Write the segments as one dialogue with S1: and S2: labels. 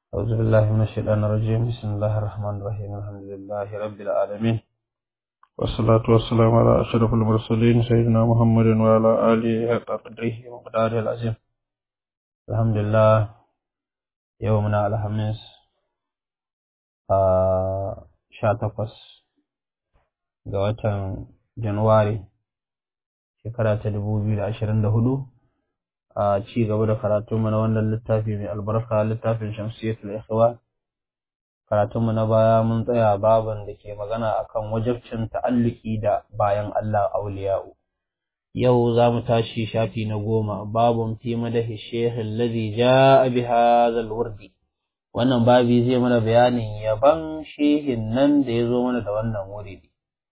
S1: أعوذ بالله من الشيطان الرجيم بسم الله الرحمن الرحيم الحمد لله رب العالمين والصلاة والسلام على أشرف المرسلين سيدنا محمد وعلى آله حق قدره ومقداره العظيم الحمد لله يومنا الخميس sha takwas ga watan Januwari shekara ta dubu biyu da ashirin da hudu a ci gaba da karatunmu na wannan littafi mai albarka littafin shamsiyatul ikhwa karatunmu na baya mun tsaya baban da ke magana akan wajabcin ta'alluki da bayan Allah auliya'u yau za mu tashi shafi na goma babun fi madahi shekh alladhi ja'a bi hadha alwurdi wannan babi zai mana bayanin yaban shehin nan da ya zo mana da wannan wuridi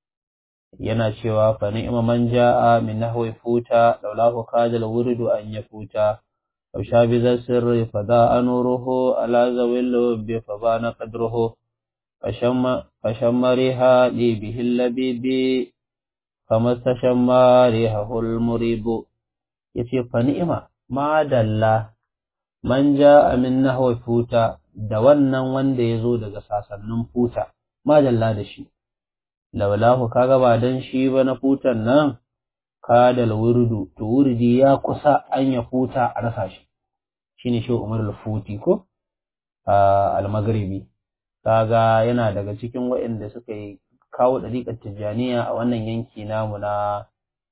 S1: yana cewa fa ni'ma man ja'a min nahwi futa laulahu kadal wuridu an yafuta aw shabi za sirri fa da anuruhu ala zawil bi fa bana qadruhu fashamma fashammariha li bihi labibi kama tashammariha hul muribu yace fa ni'ma ma dalla man ja'a min nahwi futa da wannan wanda ya zo daga sasannin futa ma dalla da shi laulahu kaga ba dan shi ba na futan nan kadal wurdu to wurdi ya kusa an ya futa a rasa shi shine shi Umar al-Futi ko al-Maghribi kaga yana daga cikin waɗanda suka yi kawo dariƙar Tijjaniya a wannan yanki namu na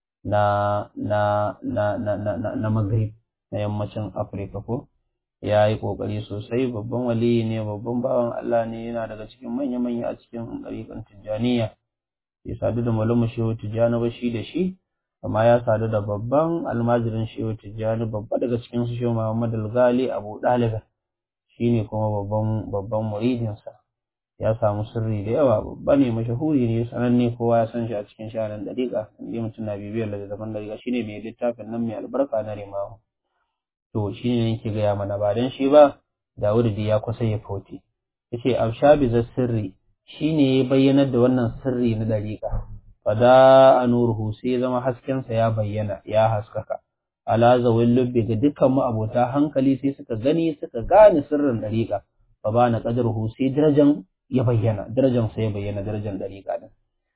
S1: na na na na na na Maghrib na yammacin Afirka ko ya yi ƙoƙari sosai babban waliyi ne babban bawan Allah ne yana daga cikin manya-manya a cikin ɗariƙan Tijjaniya bai sadu da malamu shehu Tijjani ba shi da shi amma ya sadu da babban almajirin shehu Tijjani babba daga cikin su shehu Muhammad al-Ghali Abu Dalib shi ne kuma babban babban muridinsa ya samu sirri da yawa babba ne mashahuri ne sananne kowa ya san shi a cikin shaharar ɗariƙa inda mutum na bibiyar littattafan ɗariƙa shine mai littafin nan mai albarka na Rimahu to shi ne yake gaya mana ba don shi ba Dawud ya kusa ya fauti yace abshabi za sirri shine ya bayyanar da wannan sirri na dariƙa fada anuruhu sai zama haskensa ya bayyana ya haskaka ala zawil lubbi ga dukkan abota hankali sai suka gani suka gane sirrin dariƙa fa bana qadruhu sai darajan ya bayyana darajan sa ya bayyana darajan dariƙa din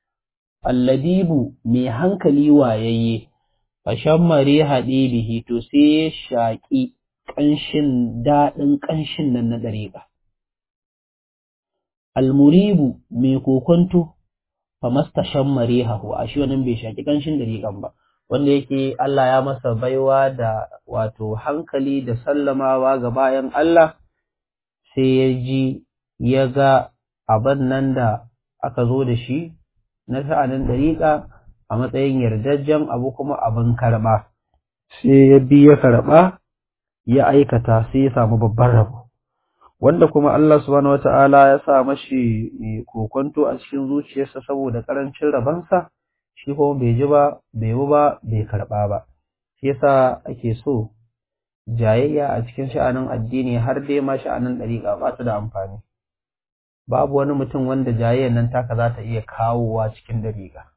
S1: alladibu mai hankali wayayye fashan mare haɗe bihi to sai ya shaƙi ƙanshin daɗin ƙanshin nan na ɗariƙa. Almuribu mai kokonto fa masta shan mare hahu a shi wannan bai shaƙi ƙanshin ɗariƙan ba, wanda yake Allah ya masa baiwa da wato hankali da sallamawa ga bayan Allah sai ya ji ya ga abin nan da aka zo da shi na sha'anin ɗariƙa a matsayin yardajjen abu kuma abin karɓa sai ya bi ya karɓa ya aikata sai ya samu babban rabo wanda kuma Allah subhanahu wata'ala ya sa mashi kokonto a cikin zuciyarsa saboda ƙarancin rabansa shi kuma bai ji ba bai bi ba bai karɓa ba shi yasa ake so jayayya a cikin sha'anin addini har dai ma sha'anin ɗariƙa ba ta da amfani babu wani mutum wanda jayayyar nan taka za ta iya kawowa cikin ɗariƙa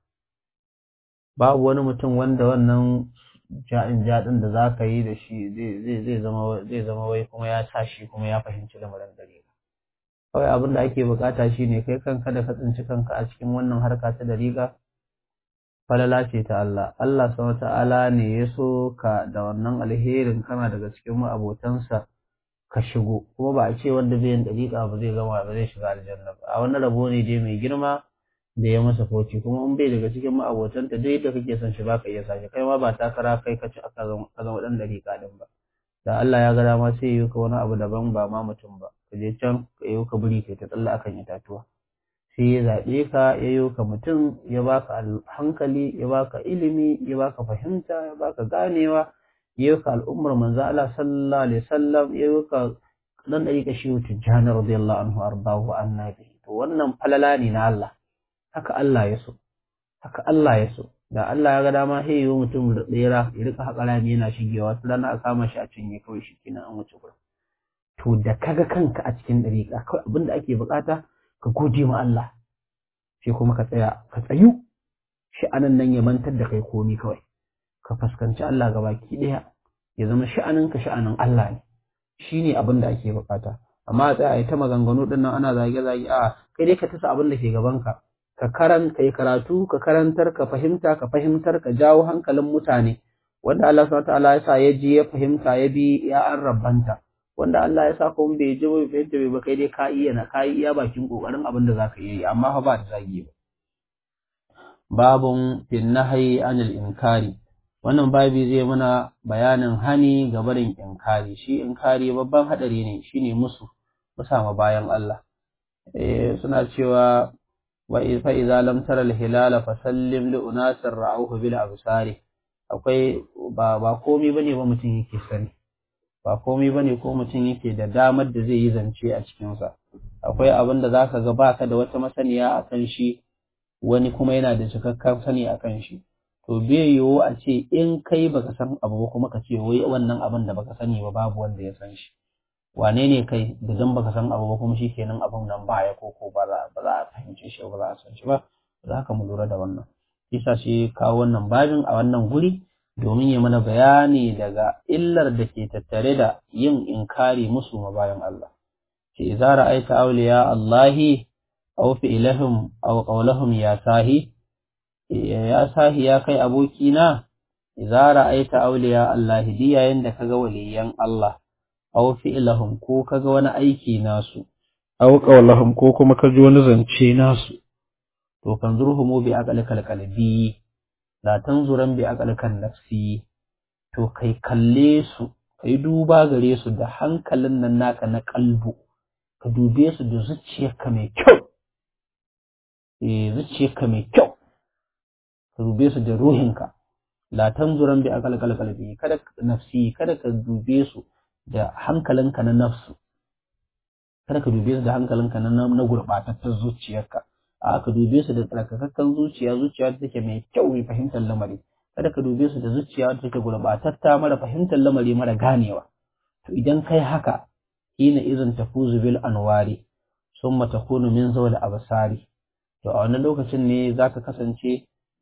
S1: babu wani mutum wanda wannan ja'in jaɗin da za ka yi da shi zai zama wai kuma ya sa shi kuma ya fahimci lamarin dariƙa kawai abin da ake bukata shi ne kai kanka da ka tsinci kanka a cikin wannan harka ta dariƙa falala ce ta Allah Allah sama ta'ala ne ya so ka da wannan alherin kana daga cikin ma'abotansa ka shigo kuma ba a ce wanda zai yin dariƙa ba zai gama ba zai shiga aljanna ba a wani rabo ne dai mai girma da ya masa foci kuma in bai daga cikin ma'abotanta duk yadda kake son shi baka iya sashi kai ma ba takara kai ka ci aka zama dan dariƙa din ba da Allah ya ga dama sai yi ka wani abu daban ba ma mutum ba ka je can ka yi ka buri kai ta tsalla akan itatuwa sai ya zaɓe ka ya yi ka mutum ya baka hankali ya baka ilimi ya baka fahimta ya baka ganewa ya yi ka al'ummar manzo Allah sallallahu alaihi wasallam ya yi ka dan dariƙa shi tijjani radiyallahu anhu ardahu annabi to wannan falala ne na Allah haka Allah ya so haka Allah ya so da Allah ya ga dama sai yi mutum da tsera ya rika haƙa rami yana shigewa su rana a kama shi a cinye kawai shi kenan an wuce gurin to da kaga kanka a cikin dariƙa kawai abin da ake bukata ka gode ma Allah sai kuma ka tsaya ka tsayu sha'anin nan ya mantar da kai komi kawai ka fuskanci Allah gabaki ɗaya ya zama sha'anin ka sha'anin Allah ne shine abin da ake bukata amma a tsaya a yi ta maganganu din nan ana zage zage a kai dai ka tasa abin da ke gaban ka ka karan kai karatu ka karantar ka fahimta ka fahimtar ka jawo hankalin mutane wanda Allah subhanahu wataala ya sa ya ji ya fahimta ya bi ya an rabbanta wanda Allah ya sa kuma bai ji bai fahimta bai ba kai dai ka iya na ka iya bakin kokarin abin da zaka yi amma fa ba da zagi ba babun fin nahyi anil inkari wannan babi zai mana bayanin hani ga barin inkari shi inkari babban hadari ne shine musu musama bayan Allah eh suna cewa wa fa idza lam tara al hilala fasallim li unasir ra'awhu bil absari akwai ba ba komai bane ba mutum yake sani ba komai bane ko mutum yake da damar da zai yi zance a cikin sa akwai abin da zaka ga baka da wata masaniya akan shi wani kuma yana da cikakken sani akan shi to bai yiwu a ce in kai baka san abu ba kuma ka ce wai wannan abin da baka sani ba babu wanda ya san shi wane ne kai da dan baka san abu ba kuma shikenan abun nan ba ya koko ba za ba za a fahimce shi ba za a san shi ba za ka mu lura da wannan isa shi kawo wannan babin a wannan guri domin ya mana bayani daga illar da ke tattare da yin inkari musu ma bayan Allah ce idza ra'aita awliya Allahi aw fi'lahum aw qawlahum ya sahi ya sahi ya kai abokina idza ra'aita awliya Allah di yayin da kaga waliyan Allah aw fi'lahum ko kaga wani aiki nasu aw qawlahum ko kuma kaji wani zance nasu to fanzurhumu bi aqlikal qalbi la tanzuran bi aqlikan nafsi to kai kalle su kai duba gare su da hankalin nan naka na kalbu ka dube su da zuciyarka mai kyau eh zuciyarka mai kyau ka dube su da ruhinka la tanzuran bi aqlikal qalbi kada nafsi kada ka dube su da hankalinka na nafsu kada ka dube su da hankalinka na na gurbatattar zuciyarka a ka dube su da tsarkakakken zuciya zuciya da take mai kyau mai fahimtar lamari kada ka dube su da zuciya da take gurbatatta mara fahimtar lamari mara ganewa to idan kai haka hina izin tafuzu bil anwari summa takunu min zawal absari to a wannan lokacin ne zaka kasance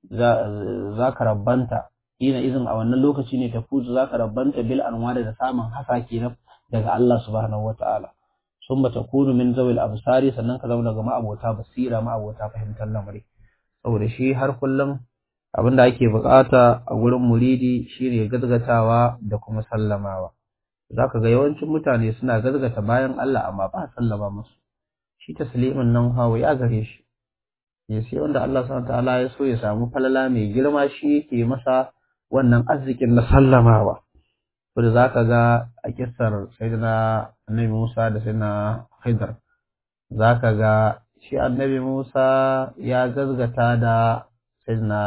S1: za ka rabbanta hina izin a wannan lokaci ne tafuzu zaka rabbanta bil anwari da samun hasake daga Allah subhanahu wataala sun bata kunu min zawil absari sannan ka zama daga ma'abota basira ma'abota fahimtar lamari saboda shi har kullum abin da ake bukata a gurin muridi shine gazgatawa da kuma sallamawa zaka ga yawancin mutane suna gazgata bayan Allah amma ba sallama musu shi taslimin nan hawa ya gare shi ya sai wanda Allah subhanahu ta'ala ya so ya samu falala mai girma shi yake masa wannan arzikin na sallamawa wanda za ka ga a kisar sayyidina annabi Musa da sayyidina Haidar za ka ga shi annabi Musa ya gazgata da sayyidina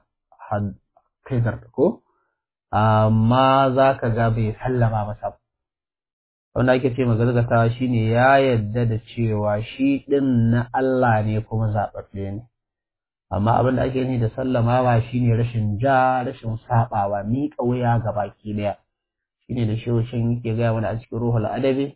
S1: Haidar ko amma za ka ga bai sallama masa wanda ake ce gazgata shine ya yadda da cewa shi ɗin na Allah ne kuma zaɓaɓɓe ne amma abin da ake ni da sallamawa shine rashin ja rashin saɓawa miƙa wuya ga baki ɗaya shine da shehushin yake gaya mana a cikin ruhul adabi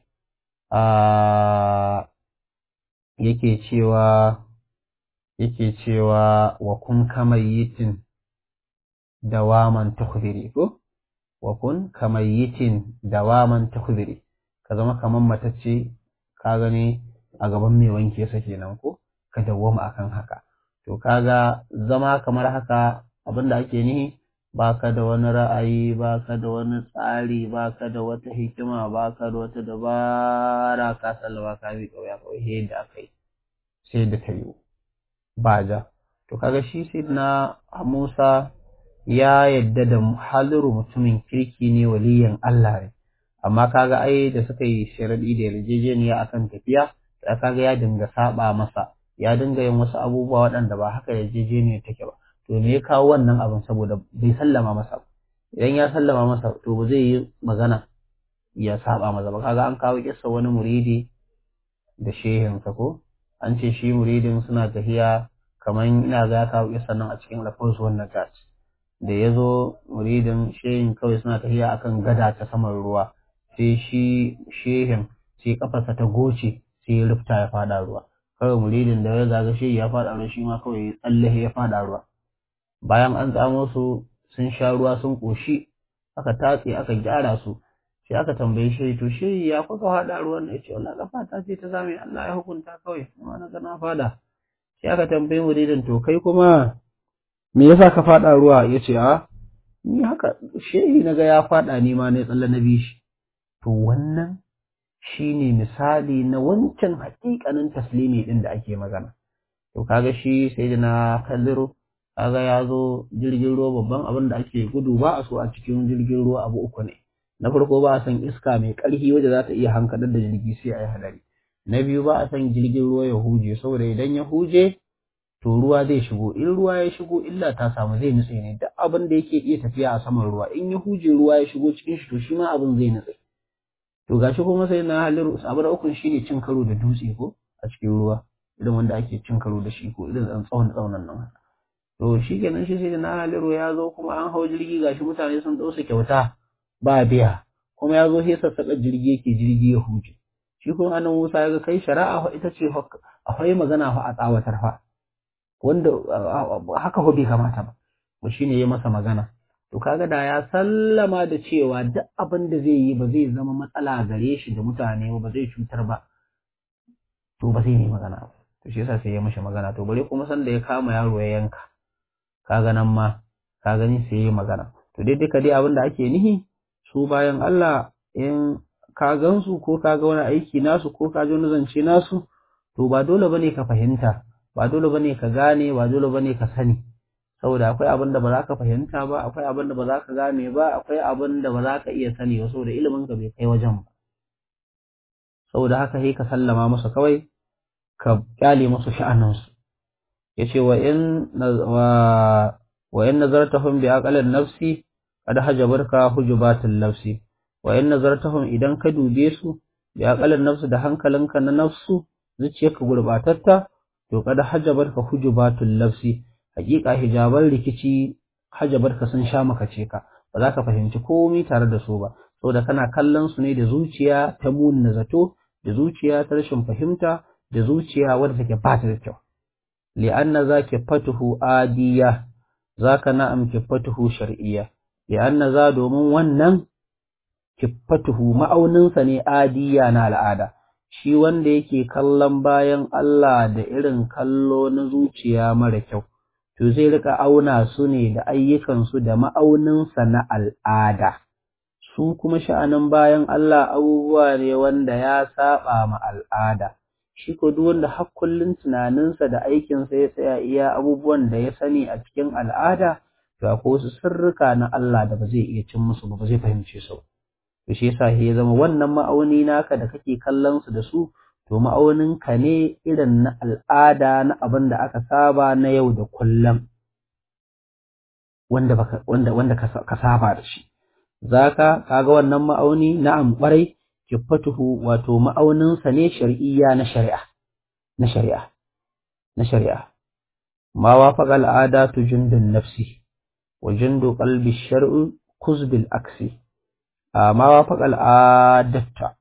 S1: a yake cewa yake cewa wa kun kamayitin dawaman tukhbiri ko wa kun kamayitin dawaman tukhbiri ka zama kaman matacce ka gani a gaban mai wanke sa kenan ko ka dawwama akan haka to kaga zama kamar haka abinda ake nihi baka da wani ra'ayi baka da wani tsari baka da wata hikima baka da wata dabara ka sallama ka bi kawai kawai sai da aka yi sai da ta yi ba ja to kaga shi sai na Musa ya yadda da haliru mutumin kirki ne waliyan Allah ne amma kaga ai da suka yi sharadi da yarjejeniya akan tafiya da kaga ya dinga saba masa ya dinga yin wasu abubuwa waɗanda ba haka yarjejeniya take ba to me ya kawo wannan abin saboda bai sallama masa idan ya sallama masa to ba zai yi magana ya saba masa ba kaga an kawo kissa wani muridi da shehinsa ko an ce shi muridin suna tafiya kamar ina ga ya kawo kissa nan a cikin lafaz wannan tat da ya zo muridin shehin kawai suna tafiya akan gada ta saman ruwa sai shi shehin sai kafarsa ta goce sai ya rufta ya fada ruwa kawai muridin da ya zaga shehi ya fada ruwa shi ma kawai ya tsalle ya fada ruwa bayan an tsamo su sun sha ruwa sun ƙoshi aka tatse aka gyara su sai aka tambaye shi to shi ya kuka faɗa ruwan ya ce wallahi kafa ta ce ta zame Allah ya hukunta kawai kuma na ga na faɗa sai aka tambaye mu daidan to kai kuma me yasa ka faɗa ruwa ya ce a ni haka shehi na ga ya faɗa ni ma ne tsalle na bi shi to wannan shine misali na wancan haƙiƙanin taslimi ɗin da ake magana to kaga shi sai da na kalliro kaga ya zo jirgin ruwa babban abin da ake gudu ba a so a cikin jirgin ruwa abu uku ne na farko ba a son iska mai ƙarfi wadda za ta iya hankalar da jirgi sai a yi hadari na biyu ba a son jirgin ruwa ya huje saboda idan ya huje to ruwa zai shigo in ruwa ya shigo illa ta samu zai nutse ne duk abin da yake iya tafiya a saman ruwa in ya huje ruwa ya shigo cikin shi to shi ma abin zai nutse to gashi kuma sai na halin abu da ukun shine cin karo da dutse ko a cikin ruwa irin wanda ake cin karo da shi ko irin an tsawon tsaunan nan to shi kenan shi sai na halin ya zo kuma an hau jirgi gashi mutane sun ɗausa kyauta ba biya kuma ya zo sai sassaƙa jirgi yake jirgi ya huje shi kuma annan Musa ya ga kai shari'a ita ce akwai magana fa a tsawatar fa wanda haka fa bai kamata ba to shine ya masa magana to kaga da ya sallama da cewa duk abin da zai yi ba zai zama matsala gare shi da mutane ba zai cutar ba to ba zai yi magana ba to shi yasa sai ya mashi magana to bare kuma san da ya kama yaro ya yanka kaga nan ma ka gani sai ya yi magana to dai duka dai abin da ake nihi su bayan Allah in ka gansu ko ka ga wani aiki nasu ko ka ji wani zance nasu to ba dole bane ka fahimta ba dole bane ka gane ba dole bane ka sani saboda akwai abin da ba za ka fahimta ba akwai abin da ba za ka gane ba akwai abin da ba za ka iya sani ba saboda ilimin ka bai kai wajen ba saboda haka sai ka sallama musu kawai ka kyale musu sha'aninsu yace wa in wa wa in nazartahum bi aqalin nafsi qad hajabarka hujubatul nafsi wa in nazartahum idan ka dube su bi aqalin nafsi da hankalinka na nafsu zuciyarka gurbatatta to qad hajabarka hujubatul nafsi hakika hijaban rikici hajabarka sun sha makace ka ba za ka fahimci komai tare da su ba saboda kana kallon su ne da zuciya ta munna zato da zuciya ta rashin fahimta da zuciya wadda take ba ta da kyau li'anna zaki fatuhu adiya zaka na'am kifatuhu shar'iyya li'anna za domin wannan kifatuhu ma'auninsa ne adiya na al'ada shi wanda yake kallon bayan Allah da irin kallo na zuciya mara kyau to zai rika auna su ne da ayyukansu da ma'auninsa na al'ada su kuma sha'anin bayan Allah abubuwa ne wanda ya saba ma al'ada shi ko duk wanda har kullun tunaninsa da aikinsa ya tsaya iya abubuwan da ya sani a cikin al'ada to akwai wasu sirrika na Allah da ba zai iya cin musu ba ba zai fahimce su to shi yasa ya zama wannan ma'auni naka da kake kallon su da su to ma'aunin ka ne irin na al'ada na abin da aka saba na yau da kullum wanda baka wanda wanda ka saba da shi zaka kaga wannan ma'auni na'am kwarai kifatuhu wato ma'auninsa ne shar'iyya na shari'a na shari'a na shari'a ma wafaqa al'adatu jundun nafsi wa jundu qalbi shar'u kuzbil aksi ma wafaqa al'adata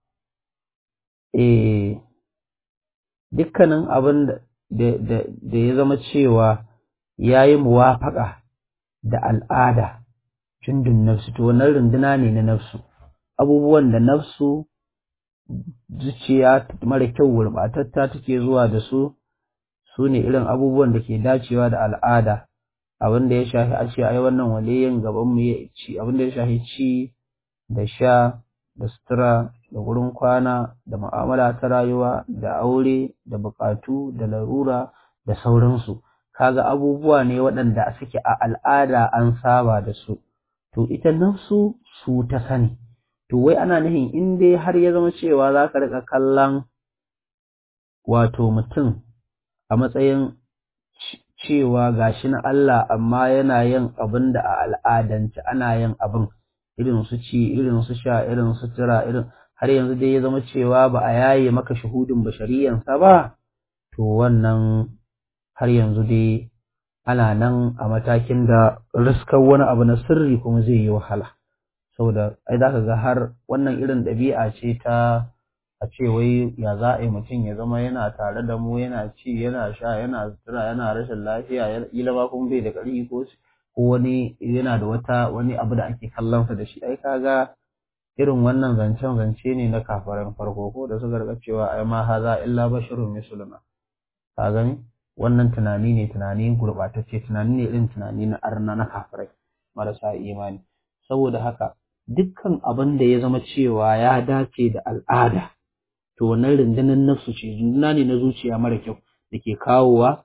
S1: eh dukkanin abin da da ya zama cewa yayi muwafaqa da al'ada jundun nafsi to wannan runduna ne na nafsu abubuwan da nafsu zuciya mara kyau gurɓatatta take zuwa da su su ne irin abubuwan da ke dacewa da al'ada abin da ya shafi a ce ai wannan waliyin gaban mu ya ci abin da ya shafi ci da sha da sutura da gurin kwana da mu'amala ta rayuwa da aure da buƙatu da larura da sauransu kaga abubuwa ne waɗanda suke a al'ada an saba da su to ita nafsu su ta sani to wai ana nufin in dai har ya zama cewa za ka riƙa kallon wato mutum a matsayin cewa gashi na Allah amma yana yin abin da a al'adance ana yin abin irin su ci irin su sha irin su tira irin har yanzu dai ya zama cewa ba a yaye maka shahudin bashariyansa ba to wannan har yanzu dai ana nan a matakin da riskar wani abu na sirri kuma zai yi wahala saboda ai za ka ga har wannan irin ɗabi'a ce ta a ce wai ya za a yi mutum ya zama yana tare da mu yana ci yana sha yana sutura yana rashin lafiya kila ma kuma bai da ƙarfi ko ko wani yana da wata wani abu da ake kallon sa da shi ai kaga irin wannan zancen zance ne na kafaran farko ko da suka rika cewa ai ma haza illa basharun misluna ka gani wannan tunani ne tunani gurbatacce tunani ne irin tunani na arna na kafirai marasa imani saboda haka dukkan abin da ya zama cewa ya dace da al'ada to wannan rundunar nafsu ce runduna ne na zuciya mara kyau da ke kawowa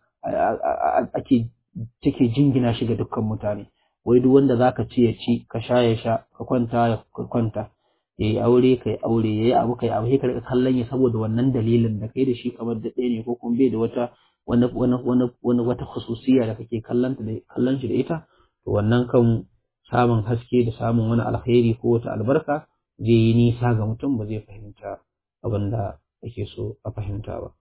S1: ake take jingina shi ga dukkan mutane wai duk wanda zaka ci ya ci ka sha ya sha ka kwanta ya kwanta ya yi aure ka yi aure ya yi abu ka yi abu sai ka rika kallon ya saboda wannan dalilin da kai da shi kamar da ɗaya ne ko kuma bai da wata wani wani wani wani wata khususiya da kake kallon da kallon shi da ita to wannan kan samun haske da samun wani alkhairi ko wata albarka zai yi nisa ga mutum ba zai fahimta abin da ake so a fahimta ba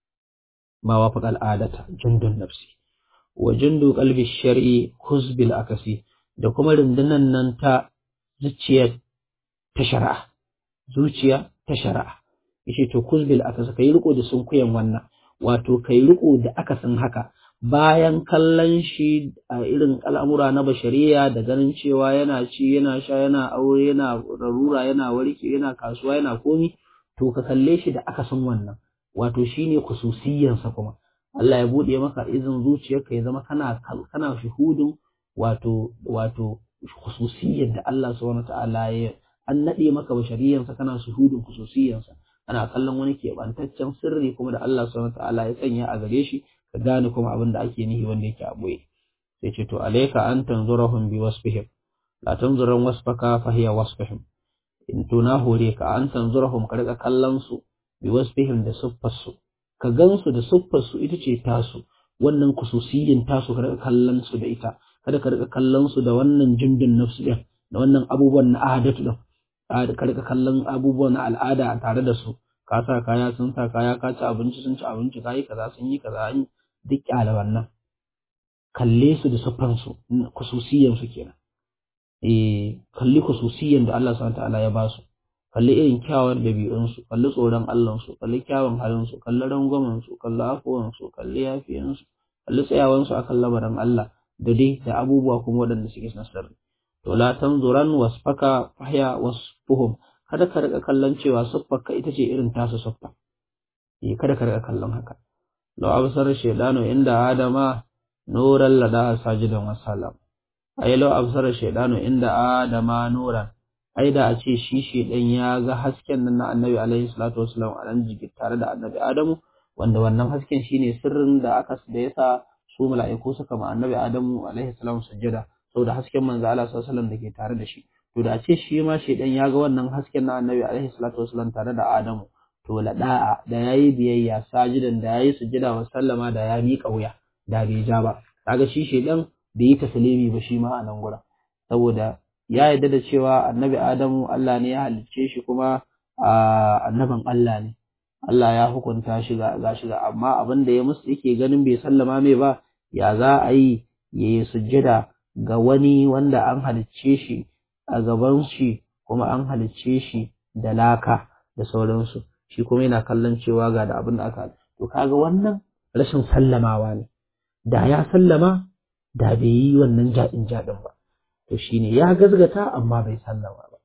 S1: ma wafaqa al'adata jundun nafsi wa jundu qalbi shar'i huzbil akasi da kuma rundunan nan ta zuciyar ta shari'a zuciya ta shari'a yace to kuzbil akasi kai riko da sunkuyan wannan wato kai riko da akasin haka bayan kallon shi a irin al'amura na bashariya da ganin cewa yana ci yana sha yana aure yana rarura yana warke yana kasuwa yana komi to ka kalle shi da akasin wannan wato shine khususiyansa kuma Allah ya bude maka izin zuciyarka ya zama kana kana shuhudin wato wato khususiyyar da Allah subhanahu ta'ala ya an nade maka bashariyansa kana shuhudin khususiyansa ana kallon wani keɓantaccen sirri kuma da Allah subhanahu ta'ala ya sanya a gare shi ka gane kuma abin da ake nihi wanda yake a boye sai ce to alayka an tanzurahum bi wasfihim la tanzuran wasfaka fa hiya wasfihim in to na hore ka an tanzurahum ka rika kallon su bi wasfihim da siffar su ka gansu da siffar su ita ce tasu wannan kususiyin tasu ka rika kallon su da ita kada ka rika kallon su da wannan jindin nafsu din da wannan abubuwan na adatu din ka rika kallon abubuwan na al'ada tare da su ka sa kaya sun sa kaya ka ci abinci sun ci abinci ka yi kaza sun yi kaza an duk kyale wannan kalle su da siffar su kususiyan su kenan eh kalli kususiyan da Allah subhanahu ta'ala ya ba su kalli irin kyawar ɗabi'unsu kalli tsoron Allahnsu kalli kyawun halinsu kalli rangwamensu kalli afuwansu kalli yafiyansu kalli tsayawansu akan lamarin Allah da dai da abubuwa kuma waɗanda suke na sirri to la tanzuran wasfaka fahya wasfuhum kada ka rika kallon cewa siffarka ita ce irin tasu siffa eh kada ka rika kallon haka law absar shaydanu inda adama nuran lada sajidan wasalam ay law absar shaydanu inda adama nuran ai da a ce shi shedan ya ga hasken nan na annabi alaihi salatu wasalam a nan jiki tare da annabi adamu wanda wannan hasken shine sirrin da aka da yasa su mala'iku suka ma annabi adamu alaihi salam sujjada saboda hasken manzo Allah sallallahu alaihi wasallam da ke tare da shi to da a ce shi ma shedan ya ga wannan hasken na annabi alaihi salatu wasalam tare da adamu to la da'a da yayi biyayya sajidan da yayi sujjada wa sallama da ya miƙa wuya da bai ja ba kaga shi shedan bai yi taslimi ba shi ma a nan gurin saboda ya yarda da cewa annabi Adamu Allah ne ya halicce shi kuma annabin Allah ne Allah ya hukunta shi ga shi ga amma abin da ya musu yake ganin bai sallama mai ba ya za a yi ya yi sujjada ga wani wanda an halicce shi a gaban shi kuma an halicce shi da laka da sauransu shi kuma yana kallon cewa ga da abin da aka to kaga wannan rashin sallamawa ne da ya sallama da bai yi wannan jaɗin jaɗin ba to shine ya gazgata amma bai sallama ba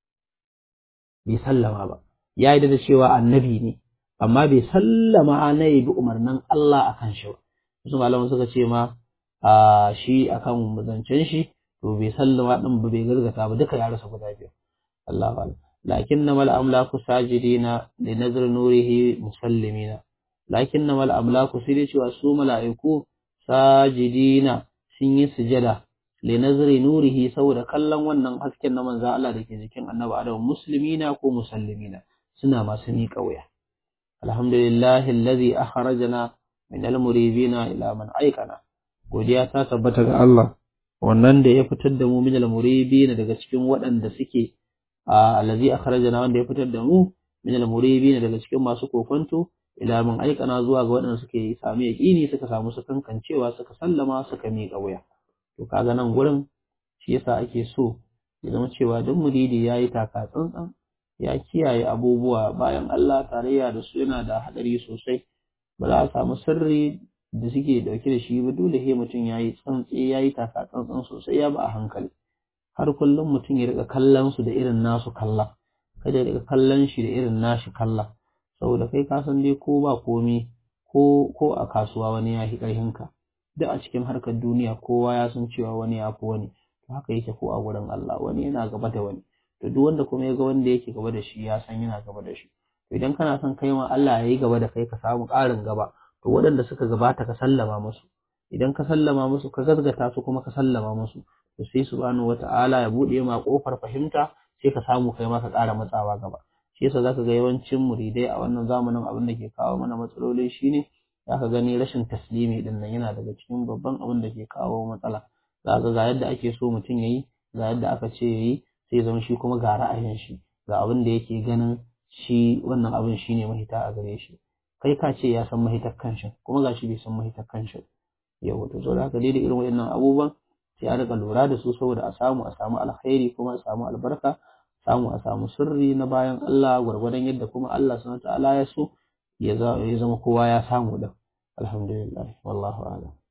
S1: bai sallama ba ya yi da cewa annabi ne amma bai sallama na yi bi umarnin Allah akan shi ba wasu malaman suka ce ma a shi akan zancen shi to bai sallama din ba bai gazgata ba duka ya rasa guda biyu Allah ba lakin na mal amlaku sajidina li nazar nurihi musallimina lakin na mal amlaku sai dai cewa su mala'iku sajidina sun yi sujada linazari nurihi saboda kallon wannan hasken na manzan Allah da ke jikin annabi Adam muslimina ko musallimina suna masu miƙa wuya alhamdulillahi allazi akhrajana min almuribina ila man aikana godiya ta tabbata ga Allah wannan da ya fitar da mu min almuribina daga cikin waɗanda suke allazi akhrajana wanda ya fitar da mu min almuribina daga cikin masu kokonto ila man aikana zuwa ga waɗanda suke sami yaƙini suka samu su kankancewa suka sallama suka miƙa wuya to kaga nan gurin shi yasa ake so ya zama cewa duk muridi ya yi taka tsantsan ya kiyaye abubuwa bayan Allah tarayya da su yana da haɗari sosai ba za a samu sirri da suke dauke da shi ba dole sai mutum ya yi tsantsi ya yi taka tsantsan sosai ya ba a hankali har kullum mutum ya rika kallon su da irin nasu kalla kada ya rika kallon shi da irin nashi kalla saboda kai ka san dai ko ba komi ko ko a kasuwa wani ya fi ƙarfinka duk a cikin harkar duniya kowa ya san cewa wani ya fi wani to haka yake ko a gurin Allah wani yana gaba da wani to duk wanda kuma ya ga wanda yake gaba da shi ya san yana gaba da shi to idan kana son kai ma Allah ya yi gaba da kai ka samu ƙarin gaba to waɗanda suka gabata ka sallama musu idan ka sallama musu ka gazgata su kuma ka sallama musu to sai subhanahu wata'ala ya buɗe ma ƙofar fahimta sai ka samu kai ma ka ƙara matsawa gaba shi yasa zaka ga yawancin muridai a wannan zamanin abin da ke kawo mana matsaloli shine zaka gani rashin taslimi din nan yana daga cikin babban abin da ke kawo matsala zaka ga yadda ake so mutum yayi ga yadda aka ce yayi sai zama shi kuma ga ra'ayin shi ga abin da yake ganin shi wannan abin shine mahita a gare shi kai ka ce ya san mahitar kanshi kuma gashi bai san mahitar kanshi yau to saboda haka dai da irin waɗannan abubuwan sai a rika lura da su saboda a samu a samu alkhairi kuma a samu albarka samu a samu sirri na bayan Allah gwargwadon yadda kuma Allah subhanahu ta'ala ya so ya zama kowa ya samu da alhamdulillah wallahu a'lam